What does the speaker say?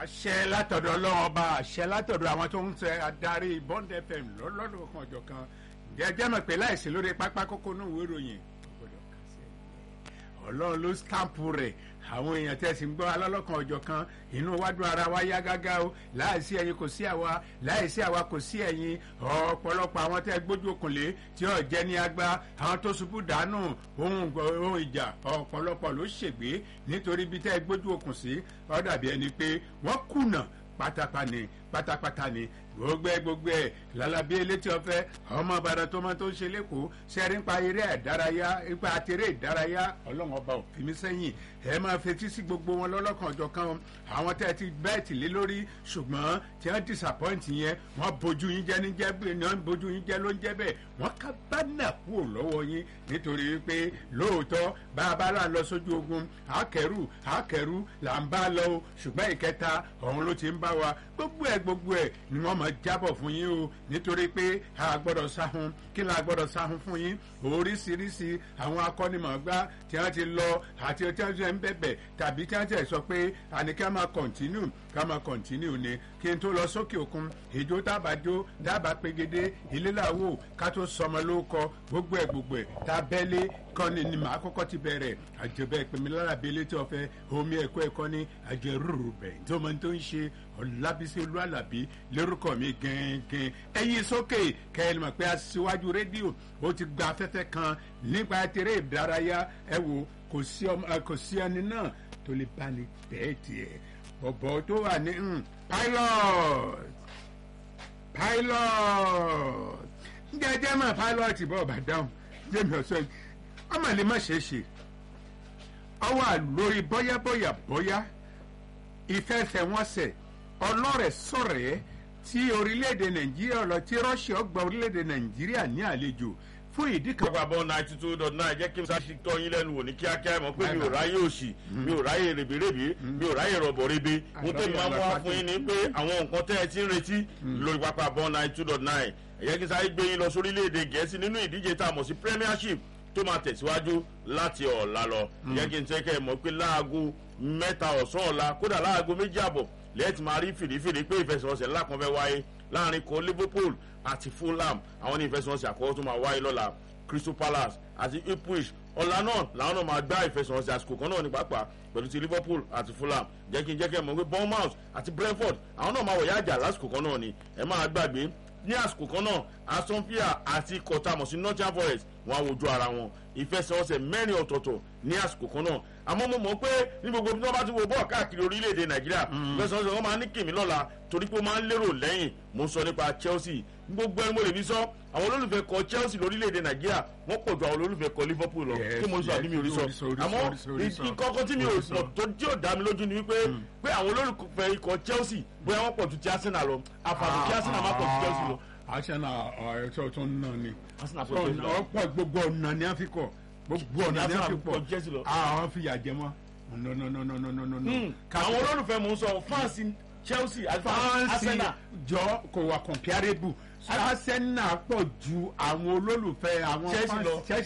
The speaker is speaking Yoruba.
àṣẹ látọ̀dọ̀ ọlọ́run ọba àṣẹ látọ̀dọ̀ àwọn tó ń tẹ adarí bond fm lọ́lọ́dún kan ọjọ́ kan jẹjẹ́ mọ̀ pé láìsí lórí pápá kókó náà ìwé ìròyìn gbọ́dọ̀ kà sí ẹ̀yẹ ọlọ́run ló stampu rẹ̀ àwọn èèyàn tẹ̀sí ń gbọ́ alọ́lọ́kan ọjọ́ kan inú wájú ara wa yá gágá o láìsí ẹ̀yin kò sí àwa láìsí àwa kò sí ẹ̀yin ọ̀pọ̀lọpọ̀ àwọn tẹ́ gbójú òkùnlé tí ò jẹ́ ní agbá àwọn tó ṣubú dànù ohun ohun ìjà ọ̀pọ̀lọpọ̀ ló ṣègbé nítorí bí tẹ́ gbójú òkùn sí ó dàbí ẹni pé wọ́n kùnà pátápá ni pátápátá ni gbogbo ẹ gbogbo ẹ lálábí elétí ọfẹ ọmọ ìbàdàn tó máa tó ń ṣe lẹkọọ sẹrí nípa eré ìdárayá nípa àtẹrẹ ìdárayá ọlọ́run ọba òfin mi sẹ́yìn ẹ máa fetí sí gbogbo wọn lọ́lọ́kan ọjọ́ kan àwọn tẹ́ ti bẹ́ẹ̀tì lé lórí ṣùgbọ́n tí wọ́n disappoint yẹn wọ́n bójú yín jẹ́ níjẹ́ bí wọ́n bójú yín jẹ́ ló ń jẹ́ bẹ́ẹ̀ wọ́n ká bánà kúrò lọ́wọ́ yín nítorí pé lóòótọ́ bá a bá là ń lọ sójú ogun àkẹ́rù àkẹ́rù là ń bá lọ o ṣùgbọ́n ìkẹta ọ̀hún ló ti ń bá wa gbogbo ẹ̀ gbogbo ẹ̀ ni wọ́n máa jábọ̀ fún yín o nítorí pé a gbọ́dọ̀ sáhun kí la gbọ́dọ̀ sáhun fún yín oríṣiríṣi àwọn akọ́nimọ̀ọ́gbá tí wọ́n ti lọ àti tí wọ́n ti ń bẹ̀bẹ̀ tàbí tí wọ́n ti sọ pé àní ká máa kọ̀ntínú ká máa kọ̀ntínú ni kí n tó lọ sókè òkun ìjó dábàjó dábàá pegede ilé làwò ká tó sọmọ lóko gbogbo ẹ̀ gbogbo ẹ̀ tá bẹ́lẹ̀ kọ́ni ni màá kọ́kọ́ ti bẹ̀rẹ̀ àjẹbẹ́ ìpèmí lára bíi létí ọ̀fẹ́ omi ẹ̀kọ́ ẹ̀kọ́ ní àjẹrúrú bẹ̀ tó máa ń tó ń ṣe ọ̀làbísí olúwàlàbí lórúkọ mi gẹ́gẹ́ ẹ̀yin sókè kẹ́hìn mọ̀ pé aṣíwájú rédíò ó ti gba afẹ́fẹ́ kan nípa tèrè ìdárayá ẹ wo kò sí ẹni náà tó lè bá ní bẹ́ẹ̀ tiẹ̀ ọ̀bọ̀ tó wà ní pilot pilot jẹjẹ mọ pilot bọ́ ọ̀bà dáhùn jẹ́mi ọ̀sọ́ yìí ọmọ lè má ṣe é ṣe ọwọ́ lórí bọ́yábọ́yà bọ́yá ìfẹsẹ̀wọnsẹ̀ ọlọ́rẹ̀ sọ̀rẹ́ tí orílẹ̀-èdè nàìjíríà lọ tí russia gba orílẹ̀-èdè nàìjíríà ní àlejò fún ìdí kan. àgbàbọ̀ ninety two dot nine jẹ́ kí n sáṣí tọ́ yín lẹ́nu wò ní kíákíá mọ̀ pé mi ò ráyè òsì mi ò ráyè rèbèrèbè mi ò ráyè rọ̀bọ̀rẹ́bẹ mo tẹ́ mi máa mú wá fún yín ni pé àwọn nǹkan tẹ́ ẹ ti ń retí lórí pápá bọ́ ninety two dot nine ẹ̀yẹ́ kí n sáré gbé yín lọ sórílẹ̀-èdè gẹ̀ẹ́sì nínú ìdíje tá a mọ̀ sí premiership tó máa tẹ̀síwájú láti ọ̀la lọ ìyẹn kí n tẹ́ kẹ́ ẹ mọ̀ pé láago mẹ́ta ọ̀sán ọ̀la kódà láago méjì àbọ̀ lẹ́ẹ̀tì máa rí fìdífìdí pé ìfẹsẹ̀wọnsẹ̀ ńlá kan fẹ́ wáyé láàrin kan liverpool àti fulham àwọn ní ìfẹsẹ̀wọnsẹ̀ àkọ́kọ́ tó máa wáyé lọ́la crystal palace àti ipswich ọ̀la náà làwọn náà máa gbá ìfẹsẹ̀wọnsẹ̀ àsìkò kan náà ní pàápàá pẹ̀lú ti liverpool àti fulham jẹ́ kí n jẹ́ kẹ́ mọ̀ pé bournemouth àti brentford àwọn náà máa wọ̀ yáàjà lásìkò kan náà ni ẹ máa gbàgbé ní àsìkò kan náà aston villa àti kọtamọ̀ sí nottingham forest wọn á wojú ara wọn ìfẹsẹ̀wọnsẹ̀ mẹ́rin ọ̀tọ̀ọ̀tọ̀ ní àsìkò kan náà àmọ́ mo mọ̀ pé ní gbogbo bí wọ́n bá ti wo bọ́ọ̀ káàkiri orílẹ̀-èdè nàìjíríà ìfẹsẹ̀wọnsẹ̀ wọn máa ní kìmí lọ́la torí pé ó máa ń lérò lẹ́yìn mo sọ nípa chelsea gbogbo ẹni mo lè fi sọ àwọn olólùfẹ́ kọ chelsea lórílẹ̀-èdè nàìjíríà wọ́n pọ̀ ju àwọn olólùfẹ́ kọ liverpool lọ kí mo sọ àbí mi ò rí sọ àmọ́ ìkọ́kọ́ tí mi ò mọ̀ tó tí ò dá mi lójú ni wípé pé àwọn olólùfẹ́ ikọ̀ chelsea bóyá wọ́n pọ̀ ju ti arsenal lọ àfààní kí arsenal má pọ̀ ju chelsea lọ arsenal ọ̀ẹ́tọ̀ tó ń nà ni arsenal pọ̀ ju ọ̀pọ̀ gbogbo ọ̀nà ni a fi kọ̀ gbogbo ọ̀nà ni a fi pọ̀ chelsea lọ. àwọn fi yà jẹ mọ́ nọ́nọ́nọ́nọ́nọ́nọ́. àwọn olólùfẹ́ mò ń sọ fáǹsì chelsea àti arsenal. jọ kò wà comparable arsenal pọ̀ ju àwọn olólùfẹ́ àwọn Chelsea lọ. fans